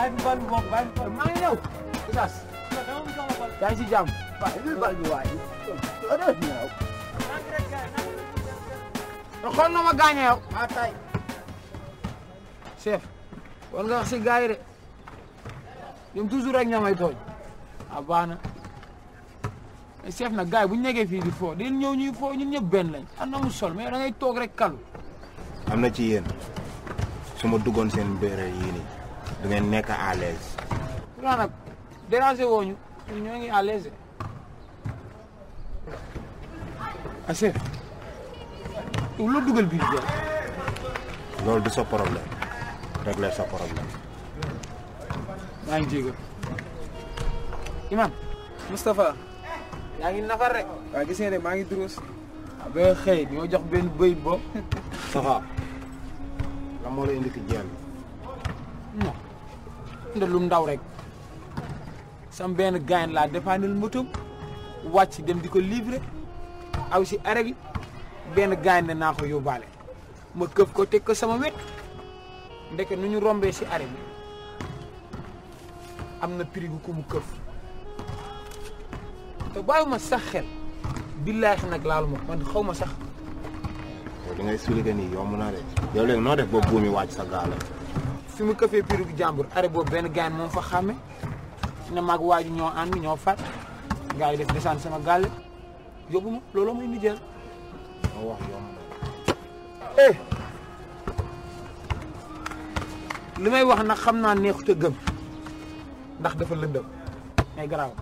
bàyyi fi bal bi bokk bàyyi fi bal maa ngi ñëw Oustaz yaa ngi si jàmm waaye lii bal bi waay doo ñëw xool na ma gaañee yow maa tay chef war nga wax si gars yi de ñoom toujours rek ñamay tooñ ah baax na mais chef nag gars yi bu ñu nekkee fii di foo di ñëw ñuy foo ñun ñëpp benn lañ am na mu sol mais da ngay toog rek kalu am na ci yéen su ma duggoon seen mbéere yii nii du ngeen nekk à l'aise pourtant nag déranger woo ñu ñun ñoo ngi à l'aise ah chef yow loo dugal biir bi loolu du sa problème régler sa problème maa ngi jégal imam Moustapha yaa ngi nafar rek waaw gis nga ne maa ngi durus ah ba xëy ñoo jox benn bëy bo Safa la moo la indi ki jeen non nda lu ndaw rek sam benn gaañ laa dépanel motom wàcc dem di ko livrer aw si arrêt bi benn gaañ ne naa ko yóbbaale ma këf ko teg ko sama wet ndeke nu ñu rombee si arrêt bi am na prix gu ko mu këf te bàyyiwuma sax xel billaahi nag laalu ma man xaw ma sax yow li ngay expliqué nii yomb na de yow léegi noo def ba buumi wàcc sa gaale fi mu këfee prix gu jàmbur arrêt boobu benn gaañ moom fa xàmme ne maag waaju ñoo ànd ñoo fat gars yi def desaan sama gàlle yóbbu ma looloo may nijeel moo wax yomb na eh li may wax nag xam naa neexut a gëm ndax dafa lëndëm mais garaaw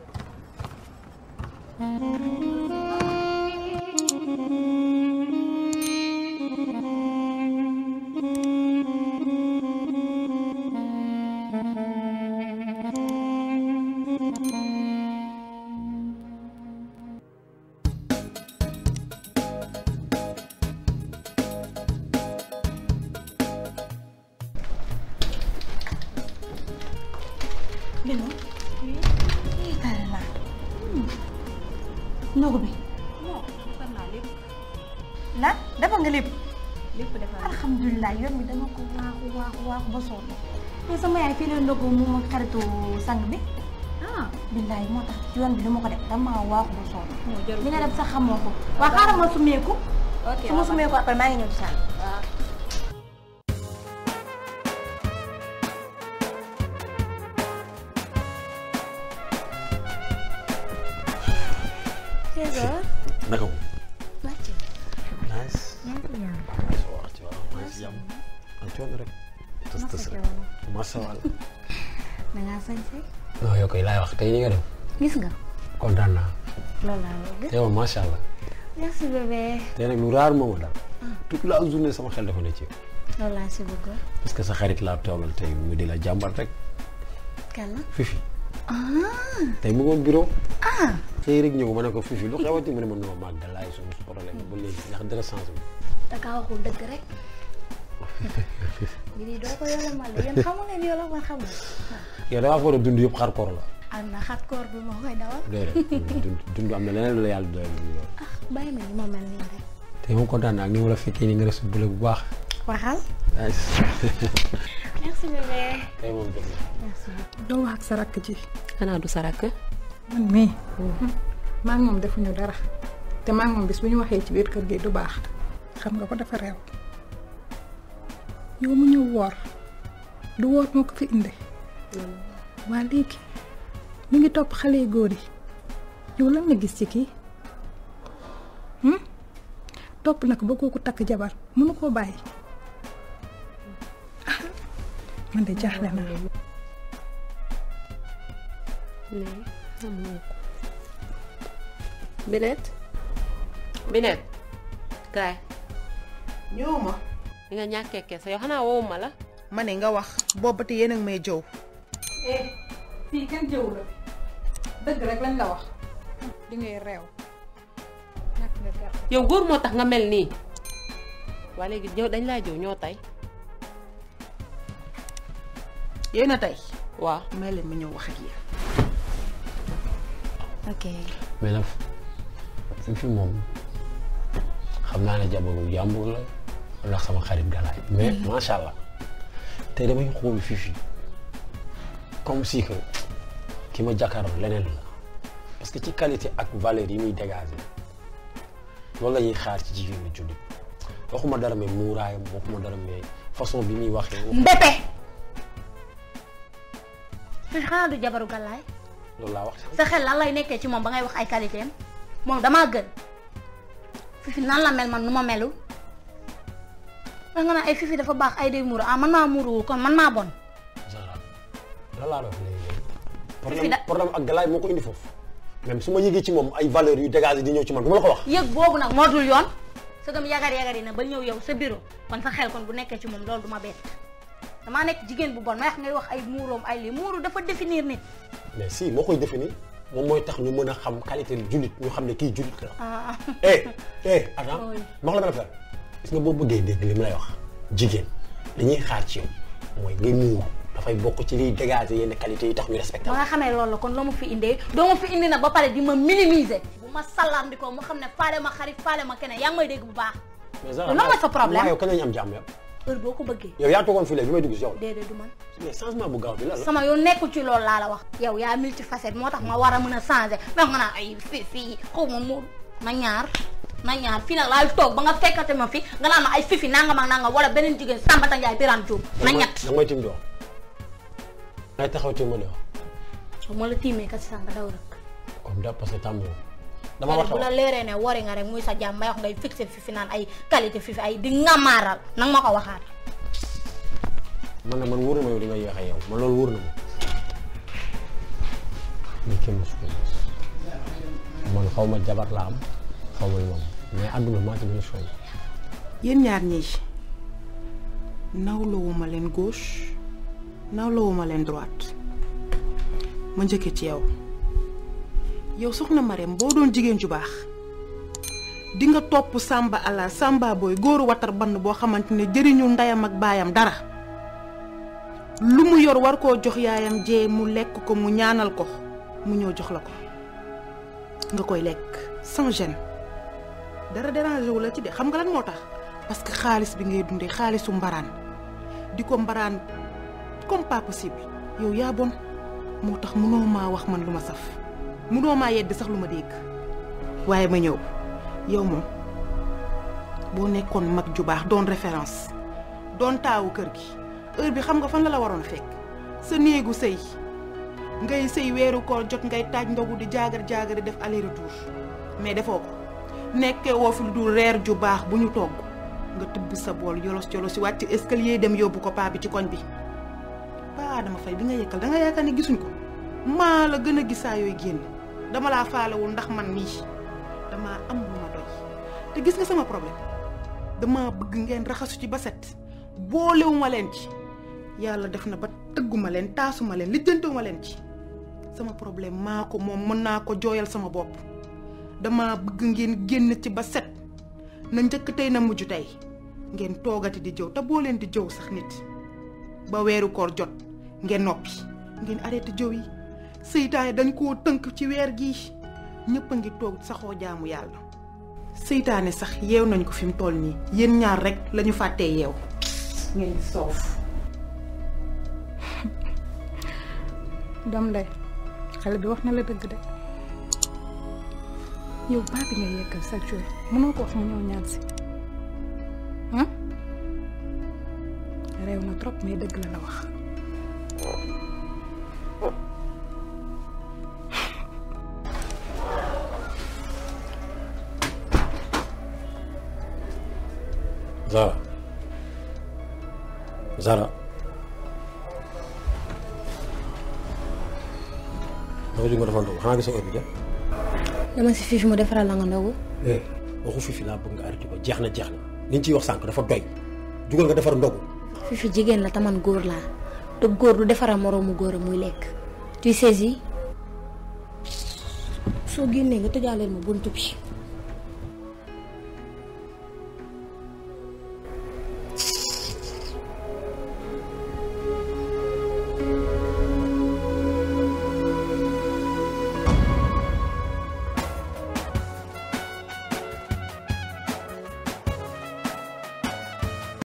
Bino. Iya tara na. Ndogu bi. defar naa lépp La dafa nga lépp. lépp defar naa Alhamdulillah yoon bi dama ko waaxu waaxu waaxu ba sonn. Mais sama yaay fii la ndogu moom ak xaritu sang bi. ah Billaay moo tax yoon bi dama ko def dama waaxu ba sonn. moo jarul li nga def sax xamoo ko. waa xaaral ma sumeeku. ok su ma sumeeku après maa ngi ñëw ci saal. waaw Trésor. naka ko. wàcc. nice. yaa ngi ñaan. soo wax ci waaw maa ngi si jàmm. am coono rek. tës tës rek. macha allah. da ngaa sañse. non yow koy laay wax tey ni nga dem. gis nga. kontaan naa. loolu laa bëgg. tey moom macha allah. merci bébé. tey nag lu raar moom daal. toute la journée sama xel dafa ne ci yow. loolu laa si bëgg. parce que sa xarit laa toogal tey mu di la jàmbat rek. kan la. fifi ah. tey mu ngoon bureau. ah. tey rek ñëw ma ne ko fifi lu xewati mu ne ma non maag da laay suñu problème ba léegi ndax dara changé wu. da kaa waxul dëgg rek. bi nii doo ko yolomal de yéen xamu leen yolomal xam nga. yow da ngaa foog a dund yëpp xar koor la. am na xat koor bi moo koy dawal. déedéet dund dund am na leneen lu la yàlla doyal loolu. ah bàyyi ma ni ma mel nii rek. tey moom kontaan naa ak ni ma la fekkee ni nga resu bu bu baax. waxal. nice. merci bébé. tey moom jot na. merci beaucoup. doo wax ak sa rakk ji xanaa du sa rakk man mii maa ngi moom defuñu dara te maa ngi moom bis bu ñu waxee ci biir kër gi du baax xam nga ko dafa réew yow mu ñëw woor du woor moo ko fi indi waa léegi mi ngi topp xale yu góor yi yow lan nga gis ci kii hmm? topp na ko ba kooku takk jabar mënu koo bàyyi ah man de jaaxle naa mais xamoo ko Binet Binet kaay ñëw ma li nga ñàkkee kese yow xanaa woowu ma la ma ne nga wax boobu te yéen a ngi may jëw eh fii kenn jëw la dëgg rek lañ la wax di ngay réew ñàkk nga gerte yow góor moo tax nga mel nii waa léegi ñëw dañ laa jëw ñoo tey yéen a tey waaw may leen ma ñëw wax ak yéen ok. mais nag fi fi moom xam naa ne jabaru jàmbur la ndax sama xarit galaay mais macha allah tey damay xool fifi comme si que ki ma jàkkaarloo leneen la parce que ci qualité ak valeur yi muy dégager loolu la ñuy xaar ci jigéen ñi jullit waxuma dara mais muuraayam waxuma dara mais façon bi muy waxee. Mbépé fi xanaa du jabaru gàllaay loolu laa wax. sa xel lan lay nekkee ci moom ba ngay wax ay qualité am moom damaa gën fifi nan la mel man nu ma melu wax nga naan ay fifi dafa baax ay day muuru ah man maa muuruwul kon man maa bon Zara lan laa doon léegi Fi problème da- problème ak galaay moo ko indi foofu même su ma yëgee ci moom ay valeurs yu dégagé di ñëw ci man du ma la ko wax. yëg boobu nag moo dul yoon sa gëm yagar yagar yi na ba ñëw yow sa bureau kon sa xel kon bu nekkee ci moom loolu du ma bett damaa nekk jigéen bu bon may wax ngay wax ay muuroom ay lii muuru dafa définir nit mais si moo koy définir moom mooy tax ñu mën a xam qualité jullit ñu xam ne kii jullit la. ah eh eh attends Oui. ma wax la benn affaire gis nga boo bëggee dégg li mu lay wax jigéen li ñuy xaar ci yow mooy ngay muur dafay bokk ci liy dégager yenn qualité yi tax ñu respecté ba la. nga xamee loolu la kon loo ma fi indee doo ma fi indi na ba pare di ma minimiser bu ma salaam di ko mu xam ne faale ma xarit faale ma keneen yaa ngi may dégg bu baax mais lan mooy sa problème waaw yow kañ la ñu am jàmm yow. heure boo ko bëggee yow yaa toogoon fii léegi bi may dugg si yow la. déedéet du man mais changement bu gaaw bi lan la. sama yoon nekkul ci loolu laa la wax yow yaa multifacette moo tax ma war a mën a changer ndax nga naan ay fii fii xaw ma mu na ñaar na ñaar fii nag laay toog ba nga fekkate ma fi nga naan ma ay fifi nangam ak nangam wala beneen jigéen Sambata Ndiaye Birane Diop na ñett da nga may tim di wax. ngay taxaw tim ma di wax. ma la tiimee kat si sànq daw rek comme da parce que tàmm yow. dama war a bu la wax leeree ne wari nga rek muy sa jàmm may wax ngay fixé fifi naan ay qualité fifi ay di ngamaaral nang ma ko waxaat man na man wóor na ma yow di nga yéex a yow man loolu wóor na ma. lii kenn mosu ko gis man xaw ma jabar la am xaw ma lu ma am mais àdduna maa ci gën a sonn. yéen ñaar ñii nawlawuma leen gauche nawlawuma leen droite ma njëkke ci yow yow soxna Marème boo doon jigéen ju baax di nga topp sàmba ala sàmba booy góoru watar bann boo xamante ne jëriñu ndeyam ak baayam dara lu mu yor war koo jox yaayam jee mu lekk ko mu ñaanal ko mu ñëw jox la ko nga koy lekk sans gêne dara dérangé wu la ci de xam nga lan moo tax parce que xaalis bi ngay dundee xaalisu mbaraan di ko mbaraan comme pas possible yow yaa bon moo tax mënoo maa wax man lu ma saf mënoo maa yedd sax lu ma dégg waaye ma ñëw yow moom boo nekkoon mag ju baax doon référence doon taawu kër gi heure bi xam nga fan la la waroon fekk sa néegu sëy ngay sëy weeru koor jot ngay taaj ndogu di jaagar jaagari def aller retour mais defoo ko nekkee woo fi lu dul reer ju baax bu ñu togg nga tibb sa bool yolos yolos si wàcc escalier dem yóbbu ko paa bi ci koñ bi paa Adama Faye bi nga yëkkal da nga yaakaar ne gisuñ ko maa la gën a gis saa yooyu génn dama laa faalewul ndax man mii damaa am lu ma doy te gis nga sama problème dama bëgg ngeen raxasu ci ba set boolewuma leen ci yàlla def na ba tëgguma leen taasuma leen lijjantewuma leen ci sama problème maa ko moom mën naa ko jooyal sama bopp dama bëgg ngeen génn ci ba set na njëkk tey na mujj tey ngeen toogati di jëw te boo leen di jëw sax nit ba weeru koor jot ngeen noppi ngeen arrêté jëw yi seytaane dañ koo tënk ci weer gii ñëpp a ngi toog saxoo jaamu yàlla seytaane sax yeew nañ ko fi mu toll nii yéen ñaar rek lañu fàttee yeew ngeen di soof dam day xale bi wax na la dëgg de yow baa bi ngay yekkal chaque jour mënoo ko wax mu ñëw ñaan si ah réew na trop mais dëgg la la wax Zara Zara dafa jóg nga dafa ndogu xanaa gisoo heure bi de. dama si fifi mu defaral la nga ndogu eh waxu fifi laa bëgg nga arrêté ko jeex na jeex na liñ ciy wax sànq dafa doy jugal nga defar ndogu. fifi jigéen la taman góor laa te góor du defaral moroomu góor a muy lekk tu sais yi soo génnee nga tëjaaleel ma buntu bi